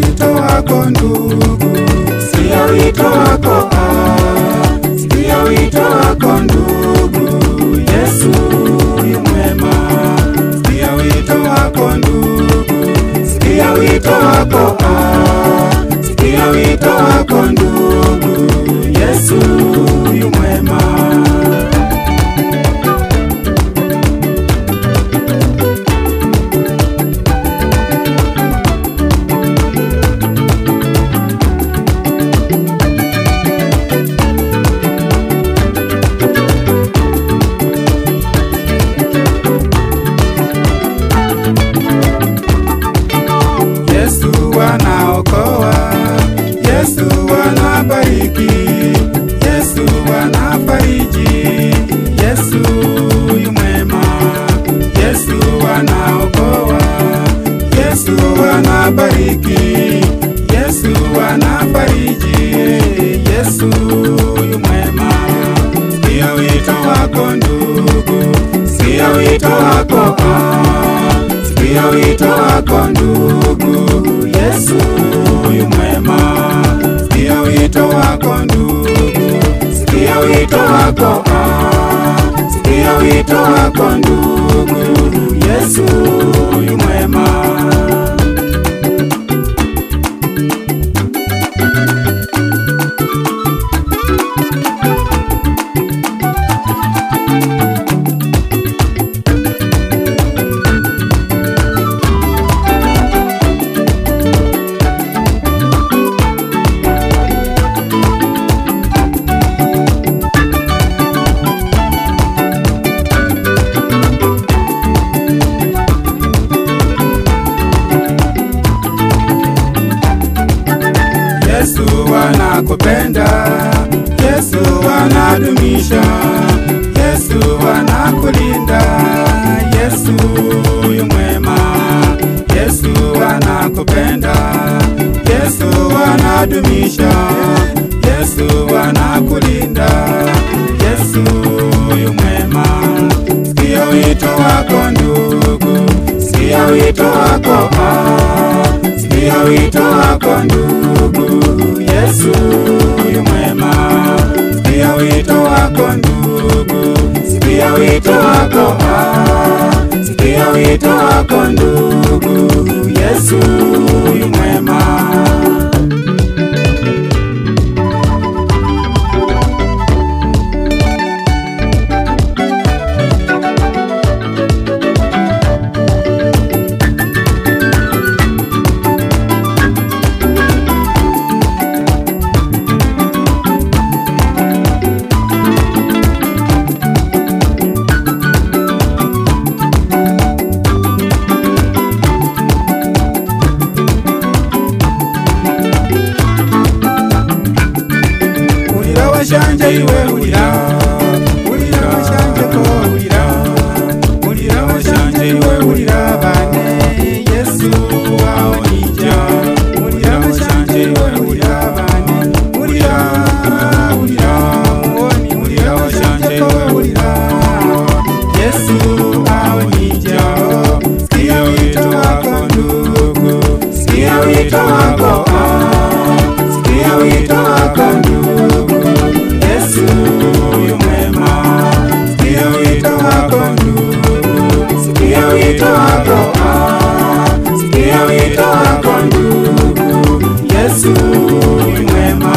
wito wako ndugu, sikia wito wako ah, sikia wito wako ndugu, Yesu yu mwema. Sikia wito wako ndugu, sikia wito wako ah, sikia wito wako ndugu, Yesu yu mwema. Yesu anaokoa, Yesu anabariki, Yesu anafariji, Yesu yu mwema. Yesu anaokoa, Yesu anabariki, Yesu anafariji, Yesu yu mwema. Sikia wito wako ndugu, sikia wito wako ah. Sikia wito wako ndugu, Yesu yu mwema. Sikia wito wako ndugu, sikia wito wako ah. Sikia wito wako ndugu, Yesu yu mwema. Yesu anakupenda, Yesu anadumisha, Yesu anakulinda, Yesu yu mwema. Yesu anakupenda, Yesu anadumisha, Yesu anakulinda, Yesu yu mwema. Sikia wito wako ndugu, sikia wito wako ah. Sikia wito wako ndugu, Yesu yu mwema. Sikia wito wako ndugu, sikia wito wako ah. Sikia wito wako ndugu, Yesu yu mwema. Ulira washanje iwe ulira Ulira washanje ko ulira Ulira washanje iwe ulira bane Yesu wao nija Ulira washanje iwe ulira bane Ulira ulira muoni Ulira washanje iwe ulira Yesu wao nija Sikia wito wako ndugu Sikia wito wako ah Sikia wito wako ndugu, Yesu yu mwema. Sikia wito wako ndugu, sikia wito wako ah. Sikia wito wako ndugu, Yesu yu mwema.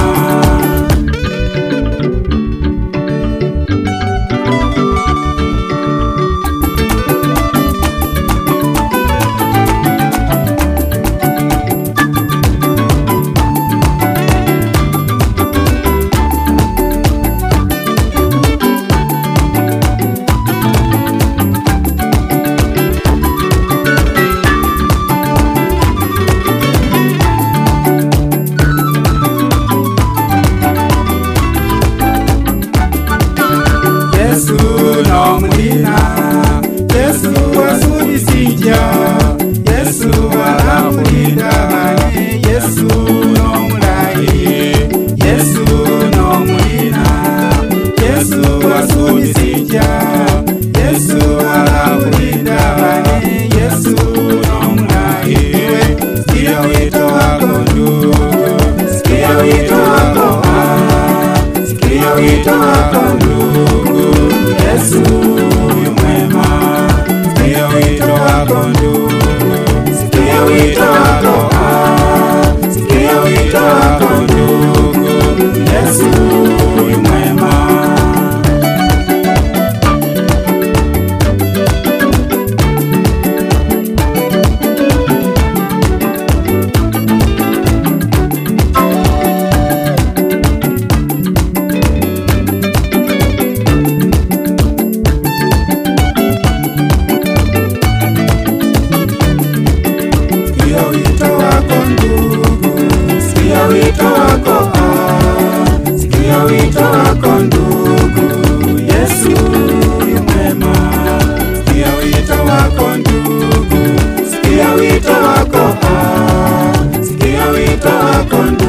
gakondo